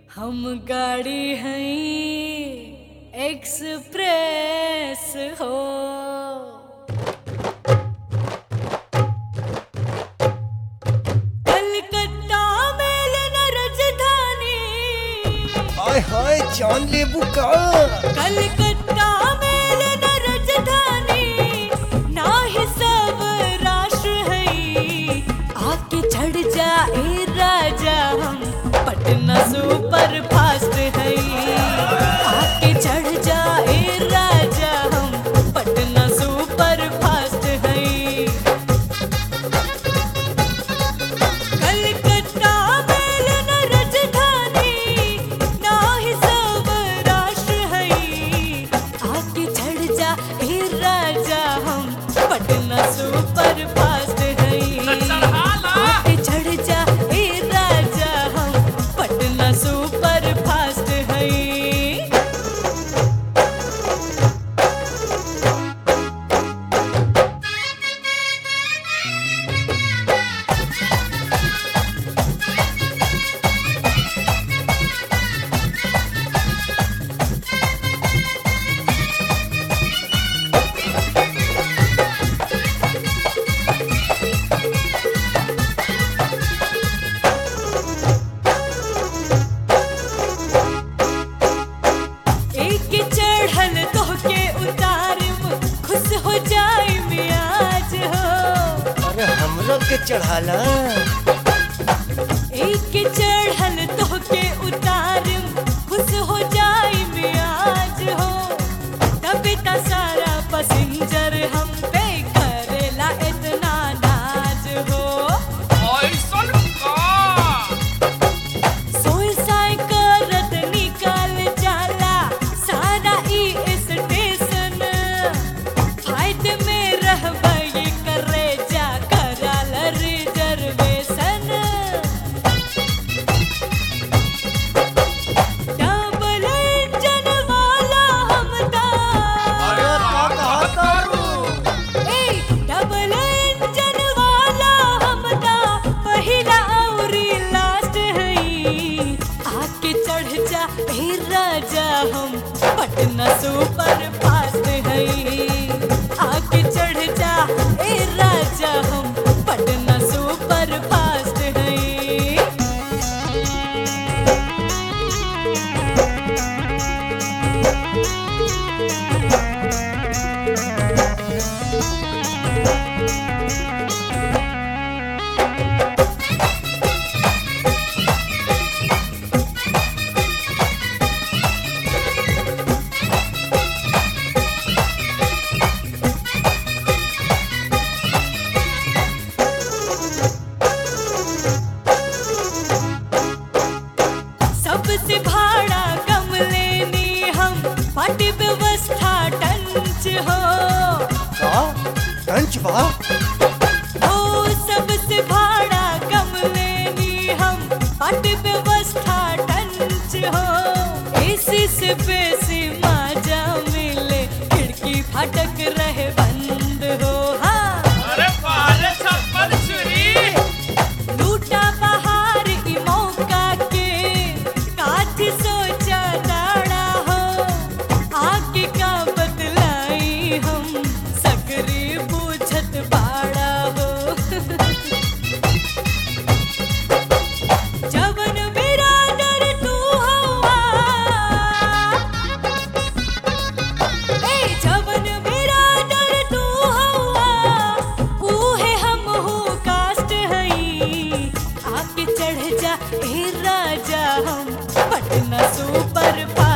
हम गाड़ी हैं एक्सप्रेस हो कलकत्ता मेल न राजधानी हाय हाय जान लेबू का कलकत्ता मेल न राजधानी ना ही सब राष्ट्र है आके चढ़ जाए राजा हम पटना सुपर फास्ट है आके चढ़ जाए राजा हम पटना सुपर फास्ट है कलकत्ता मेल न राजधानी ना ही सब राष्ट्र है आके चढ़ जा हे राजा हम पटना सुपर फास्ट है आके चढ़ जा हे राजा हम पटना सुपर फास्ट है एक चढ़ल तोहके उतारम खुश हो जाए मियाज हो अरे हमरो के चढ़ाला एक चढ़ल तोहके उतारम खुश हो जाए मियाज हो तबे त सारा पसिंजर हम पे करेला इतना नाज हो सोई साई करत निकल जाला सारा ई स्टेशन फायदे में रहबई करे जा कराल रिजर्वेशन डबल इंजन वाला हमदा अरे का कहा तारू ए डबल इंजन वाला हमदा पहिला औरी लास्ट हई आके चढ़ जा हे राजा हम पटना सुपर फास्ट हई आके चढ़ जा ए राजा हम पटना सुपर फास्ट हई सबसे भाड़ा कम लेनी हम पार्टी व्यवस्था टंच हो का टंच बा ओ सबसे भाड़ा कम लेनी हम पार्टी व्यवस्था टंच हो एसी से बेसी मजा मिले खिड़की फाटक रहे बंद हो हाँ लूटा बहार ई मौका के काथी सोचा दाड़ा हो आगे का बदलाई हम सकरी बूझत बाड़ा हो जवन मेरा डर तू हवा ए जवन मेरा डर तू हवा उहे हम हो कास्ट हई आके चढ़ जा ए राजा हम पटना सुपर